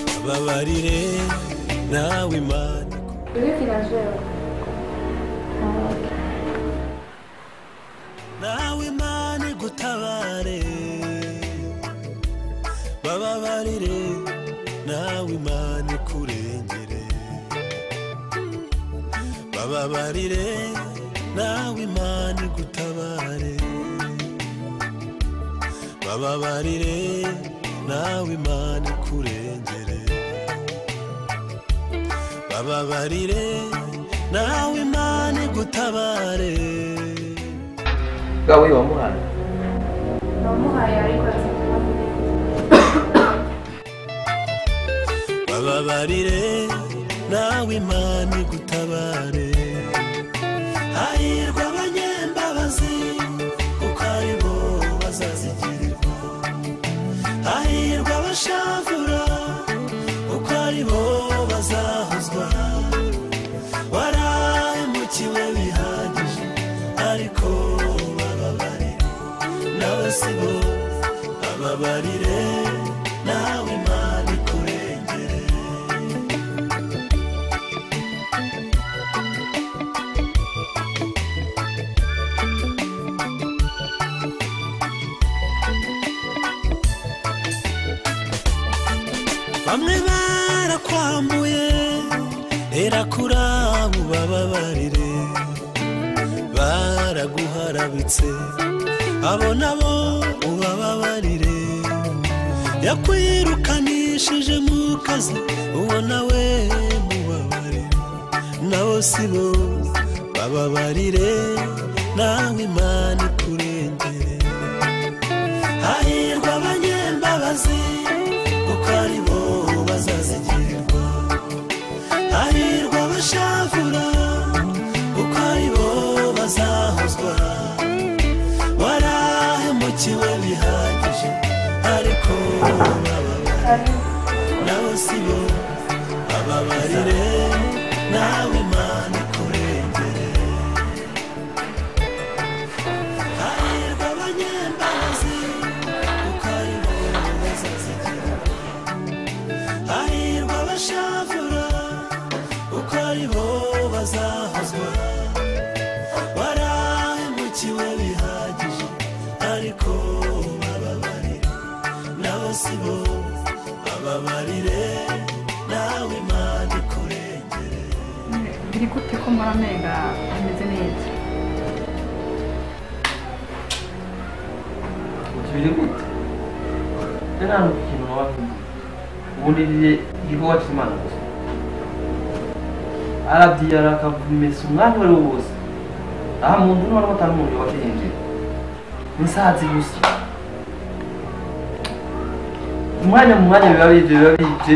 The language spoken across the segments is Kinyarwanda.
umbabarire nawe imana Uri finansiyeri nawe imana igutabare bababarire nawe imana ikurengere bababarire nawe imana igutabare bababarire nawe imana ikurengere bababarire nawe imana igutabare bwa we wamuhana namuhaye ariko afite ikibazo bababarire nawe imana igutabare hahirwa abanyembabazi kuko ari bo bazazigirirwa hahirwa abashavura kuko ari bo bazahuzwa warahemukiwe bihagije ariko bababarire nawe si bo bababarire nawe imana ikurengere bamwe barakwambuye rera kuri abo bababarire baraguharabitse abo nabo ubababarire yakwirukanishije mu kazi uwo nawe mubabarire nabo si bo bababarire nawe imana ikurengere hahirwa abanyembabazi kuko ari bo bazazigirwa hahirwa abashavura kuko ari bo bazahozwa warahemukiwe bihagije ariko bababarire nabo si bo bababarire nawe imana ikurengere hahirwa abanyembabazi kuko ari bo bazazigirwa hahirwa abashavura kuko ari bo bazahozwa warahemukiwe bihagije ariko bababarire nabo si bo bababarire nawe imana ikurengere biri gute ko muri amenga ameze neza biri gute rero nta kintu waba ubundi rye igikorwa cy'imana gusa aradiyara akavumesa umwanya uwo ari wo wose aha muntu n'uwo atari umuntu wakinjira insazi gusa umwanya mu mwanya biba bije biba bije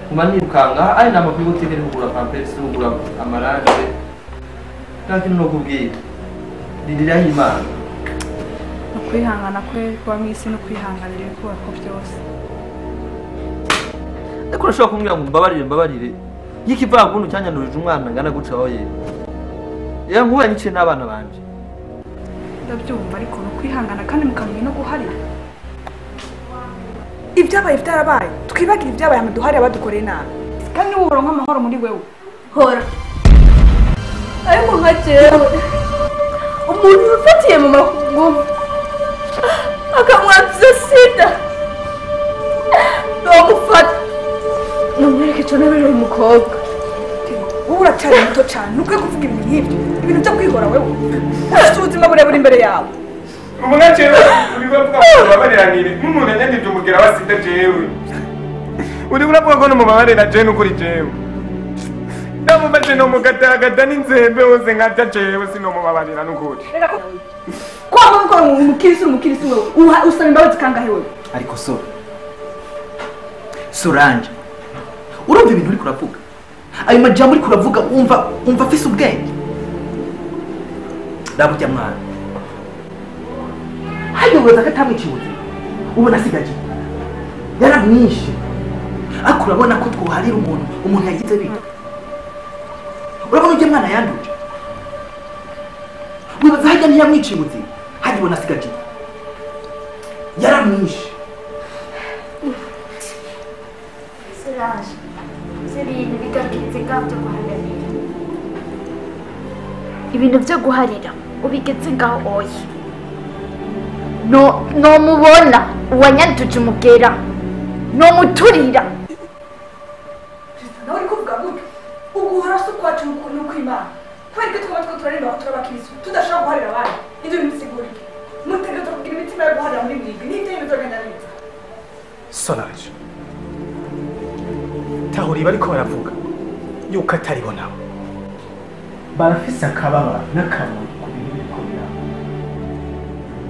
nkuba nirukanga aha ari inama kuri butike ni kugura pampesi kugura amaranje nta kintu no kubwira ririraho imana ni ukwihangana kwe kuba mu isi no kwihanganira ibikubako byose ariko urashobora kumbwira ngo mbabarire mbabarire y'ikivagundi cyanyanurije umwana ngana guca aho yera rero nk'ubu yanyikiye n'abana banje ndabyumva ariko ni ukwihangana kandi mukamenya no guharira ibyabaye byarabaye twibagire ibyabaye amaduhari abadukoreye nabi kandi niba uhora nk'amahoro muri wewe hora ariko nka jewe umuntu wifatiye mu makungu akamwanduza sida nomufata numwereke icyo nabere uyu mukobwa wowe uracyari muto cyane ntukwiye kuvuga ibintu nk'ibyo ibintu byo kwihora wewe ufite ubuzima burebure imbere yawe umunakero uriwe bwawe babareranire nk'umuntu yanyanije umubwira wasinde jewe uri uravuga ko numubabarira jewe n'ukuri jewe ndamufashe nomugatagata n'inzembe hose nkabya jewe sinomubabarira n'ukuri kwamba mukora umukirisi uri umukirisi wewe usaba imbabazi kangahe wewe ariko so solange urumva ibintu uri kuravuga ayo majambo uri kuravuga wumva wumva afise ubwenge rabujya mwana hajya uburoza katamwiciye ubuzima ubona asigaje yaramwishe ariko urabona ko twoharira umuntu umuntu yagize bito urabona ujya mwana yanduje wibaza hajya ntiyamwiciye ubuzima hajya ubona asigaje yaramwishe Solange ibintu bigateza ingaho byo guharanira ibintu byo guharira ubigeze ngaho oya no nomubona uwanyanduje umubwira nomuturira nawe uri kuvuga gutyo ubwo uhora se ukwacu ni ukw'imana kubera ko twaba two turaremba aho turaba abakirisitu tudashobora guharira abandi ibyo bimusigurire mutega tukagira imitima yo guharira muri mwebwe n'ibyo bintu byogenda biza sonaje tahuriye bariko baravuga yuko atari bo nabo barafise akababa n'akamaro ku bintu biriko biraba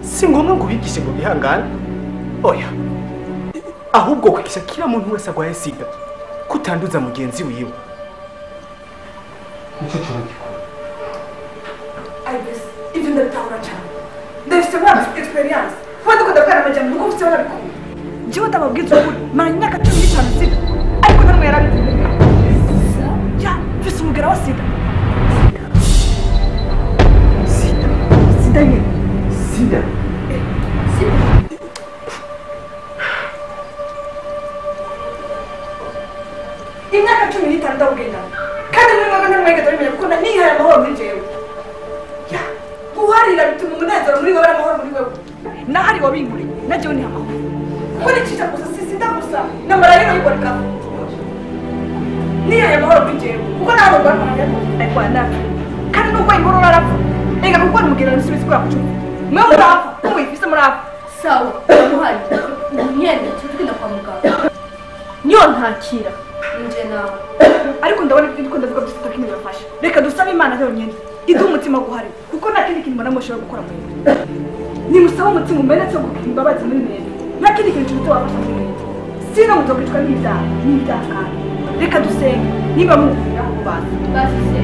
si ngombwa ngo ubigishe ngo bihangane oya ahubwo kwigisha kila muntu wese agwaye sida kutanduza mugenzi wiwe nicyo kiba gikora ayibese ibyo ndabitahura cyane ndabifite muri aya egisperiyanse kuba dukunda gukorera amajyambere kuko ufite barabikunda njyewe utababwiza ukuri mara imyaka cumi n'itanu sida ariko namwe yarabikunze ya mfise umugera wa sida sida sida nyine sida imyaka cumi n'itanu ndawugenda kandi muri mwebwe ntimwegeze mumenya kuko nihaye amahoro muri jewe Ya, guharira bituma umunezero muri wowe n'amahoro muri wewe nahari wabinguriye najyewe niha amahoro kuko nicisha gusa si sida gusa na marayiro yiborekaho nihaye amahoro muri jewe kuko nawe barwanya ariko yanapfa kandi nubwo inkuru urarapfa reka kuko nimubwira n'isubizo kubera kucuma mwe murapfa mumuyifise murapfa sawa umuhari umwenda turi kujya kwa muganga niyo ntakira njye nawe ariko ndabona ibyo ndikunda kuvuga byose atakindi birafasha reka dusabe imana yonyine iduhe umutima guhari kuko nta kindi kintu mbona mushobora gukora muri mwe nimusabe umutima umenetse wo gukina imbabazi muri mwebwe nta kindi kintu kiruta wafasha muri mwebwe sino muzogicwa n'ibyaha n'ibyaha kandi reka dusenge niba mumvira ku bantu basize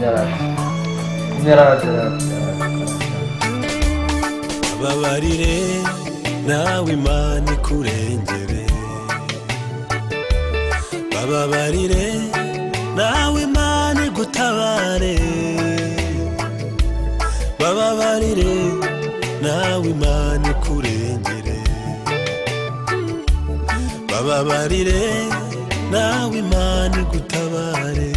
nyarara nyarara nyarara nyarara babarire nawe imana ikurengere bababarire nawe imana igutabare bababarire nawe imana ikurengere bababarire nawe imana igutabare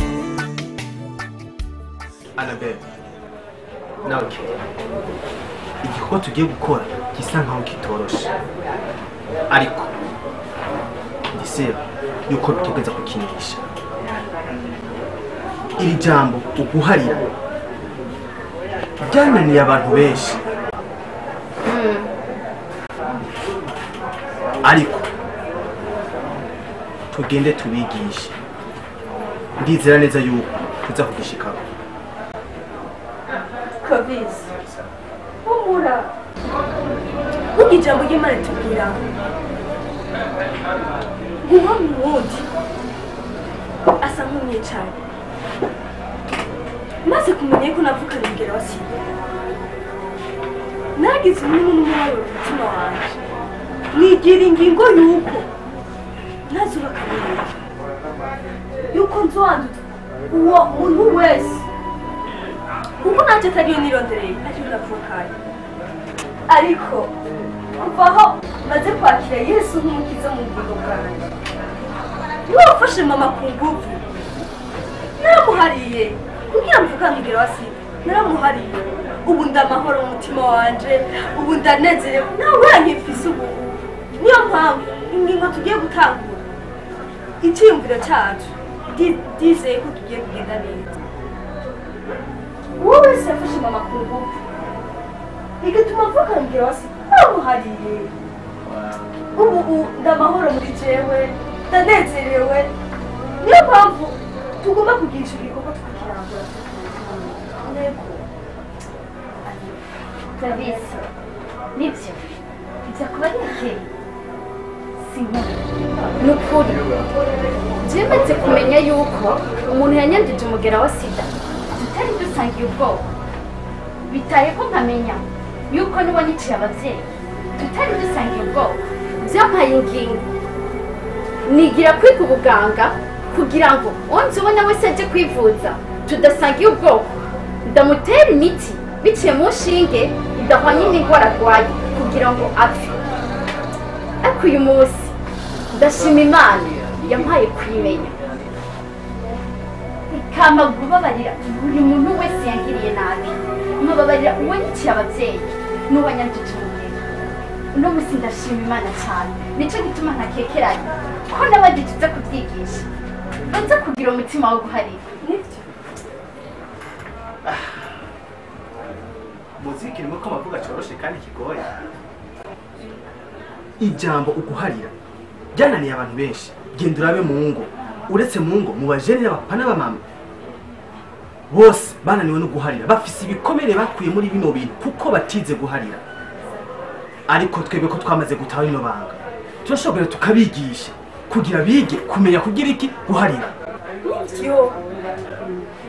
anabebe nawe kiri igikorwa tugiye gukora gisa nkaho kitoroshe ariko ndizera yuko bitugeza kukinisha iri jambo uguharira byananiye abantu benshi ariko tugende tubigishe ndizera neza yuko tuza kugishikaho kabizi humura nkuko ijambo ry'imana tubwira guha mu wundi asa nk'umwicanyi maze kumenya yuko navukana umugera wa sida nagize umwe n'umubabaro mu mutima wanjye nigira ingingo y'uko ntazubaka neza yuko nzwanduza uwo muntu wese kuko ntacyo atariyo nirondereye ntacyo ndavukanye ariko kuva aho maze kwakira yesu nk'umukiza mu bugingo bwanjye niwe wafashe mama ku ngufu naramuhariye kugira ngo ukamubwira wa sida naramuhariye ubu ndamahoro mu mutima wanjye ubu ndanezerewe nawe urankifise ubu niyo mpamvu ingingo tugiye gutangura icyiyumviro cyacu ndi- ndizeye ko tugiye kugenda neza uwo wese yafashe mama ku ngufu bigatuma mvukambwira wasi bamuhariye ubu ubu ndamahoro muri jewe ndanezerewe niyo mpamvu tugomba kugisha ibikorwa tukakirangura ntego ndabizi nibyo bijya kuba ari ikeye si nkuru ni ukuri byemetse kumenya yuko umuntu yanyandije umugera wa sida tutari dusangiye ubwoko bitayeho nkamenya yuko niba niciye ababyeyi tutari dusangiye ubwoko byampaye ingingo nigira kwiga ubuganga kugira ngo onzi ubona wese ajye kwivuza tudasangiye ubwoko ndamutera imiti biciye mu nshinge idahwanye n'indwara arwaye kugira ngo apfe ariko uyu munsi ndashima imana yampaye kuyimenya ikama gubabarira buri muntu wese yangiriye nabi nkababarira uwanyikiye ababyeyi n'uwanyanditse umubiri uno munsi ndashima imana cyane nicyo gituma ntakekeranye ko n'abagituze kubyigisha banze kugira umutima wo guharira muziki irimo ko amavuga cyoroshye kandi kigoye ijambo uguharira ryananiye abantu benshi genda urabe mu ngo uretse mu ngo mu bajeni n'abapapa n'abamama bose bananiwe no guharira bafise ibikomere bakuye muri bino bintu kuko batize guharira ariko twebwe ko twamaze gutaha rino banga turashobora tukabigisha kugira bige kumenya kugira iki guharira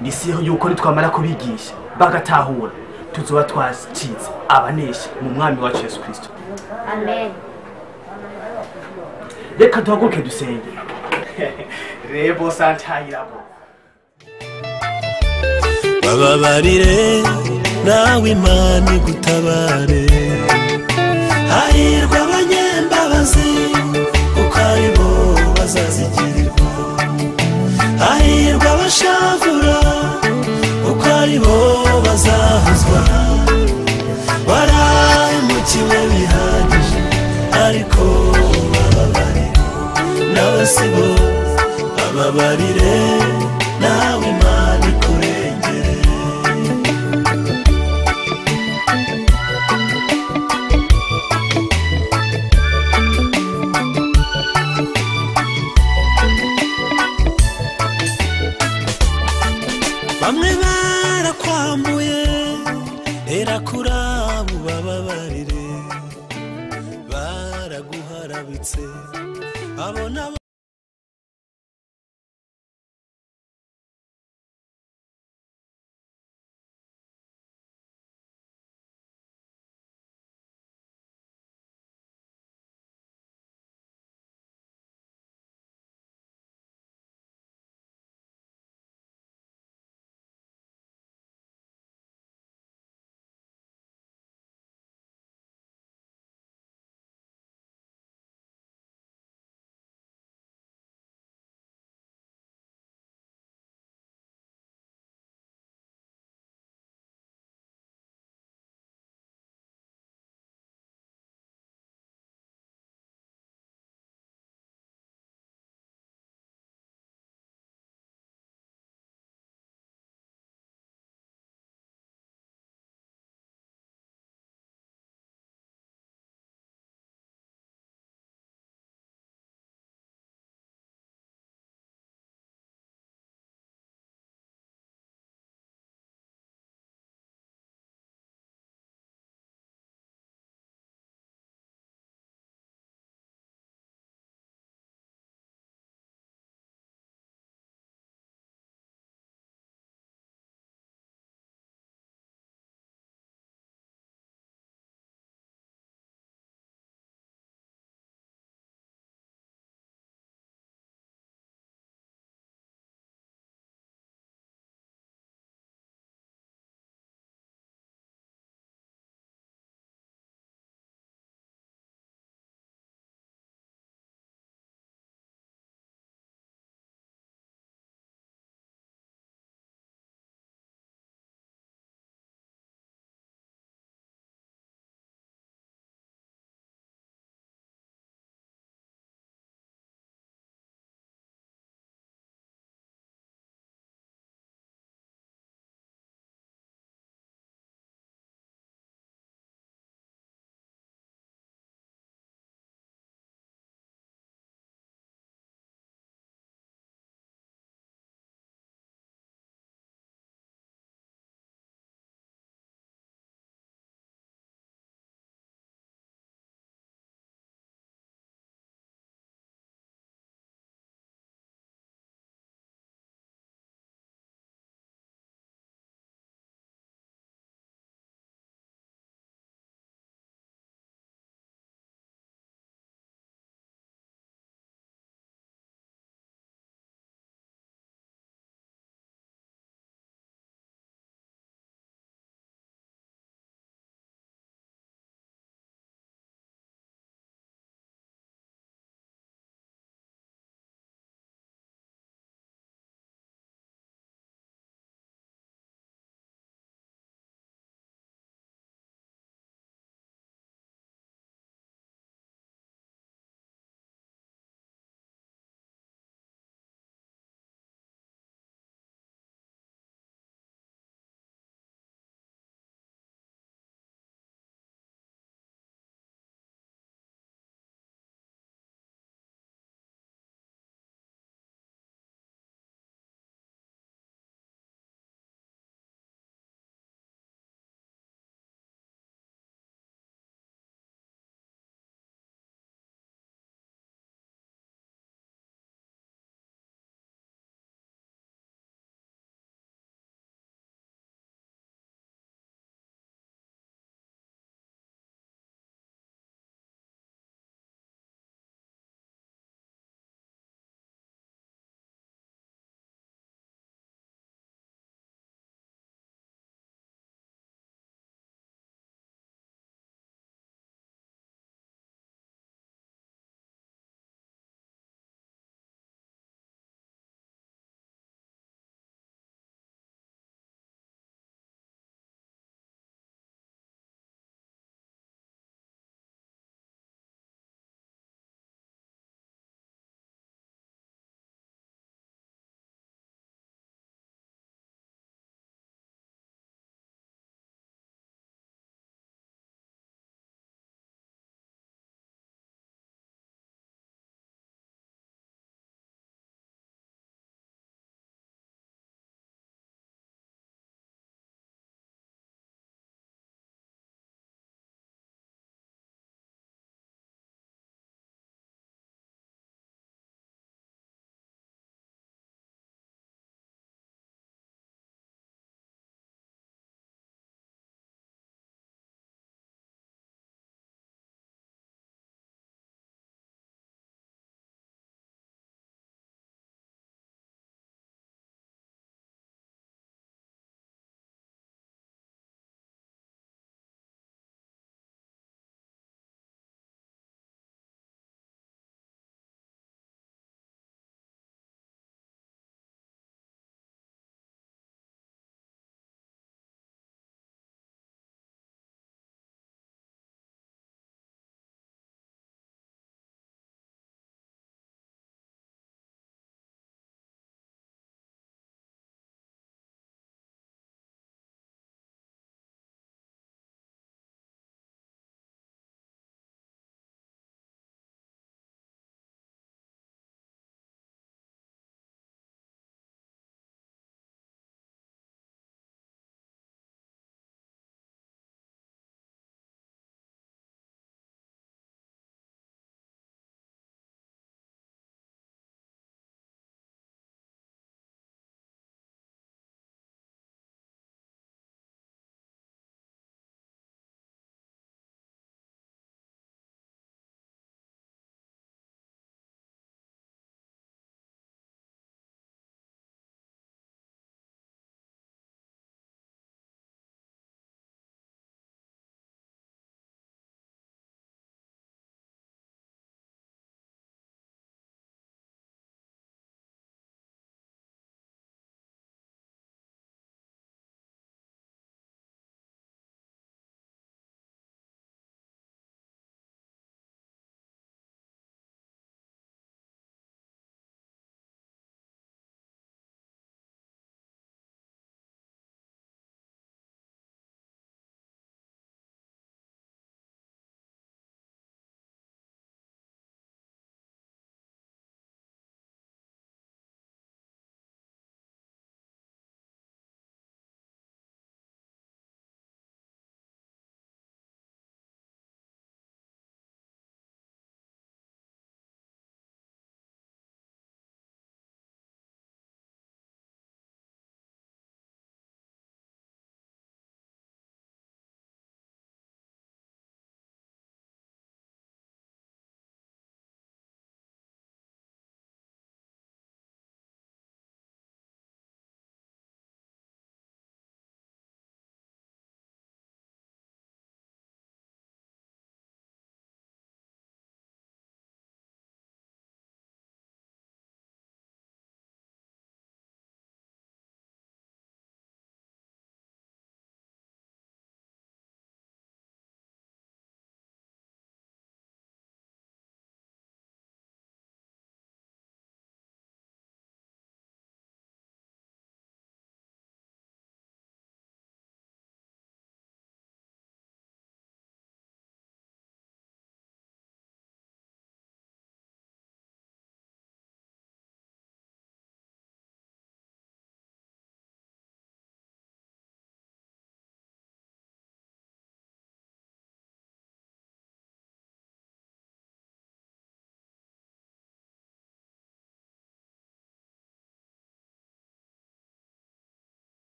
ni si yuko nitwamara kubigisha bagatahura tuzoba twacitse abanesha mu mwami wacu yesu kirisito amen reka duhaguruke dusenge rebo santayirabo bababarire nawe imana igutabare hahirwa abanyembabazi kuko ari bo bazazigirirwa hahirwa abashavura kuko ari bo bazahuzwa warahemukiwe bihagije ariko bababarire n'abasibo bababarire nawe imana ikurengere bamwe barakwamuye rera kuri abo bababarire baraguharabitse abo nabo